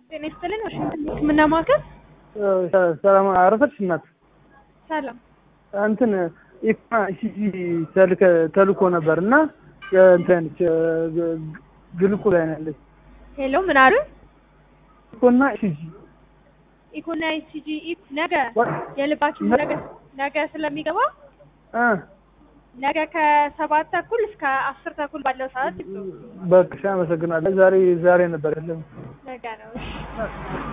ጤና ይስጥልን። ዋሽንግተን ሕክምና ማዕከል ሰላም አረፈች እናት ሰላም። እንትን ኢፋ ኢሲጂ ተልኮ ነበር እና እንትን ግልኮ ላይ ነው ያለች ሄሎ፣ ምን አሉ? ኢኮና ኢሲጂ ኢኮና ኢሲጂ ኢፍ ነገ የልባችን ነገ ነገ ስለሚገባ እ ነገ ከሰባት ተኩል እስከ አስር ተኩል ባለው ሰዓት ይብሉ። በቃ እሺ፣ አመሰግናለሁ። ዛሬ ዛሬ ነበር ያለው ነገ ነው። እሺ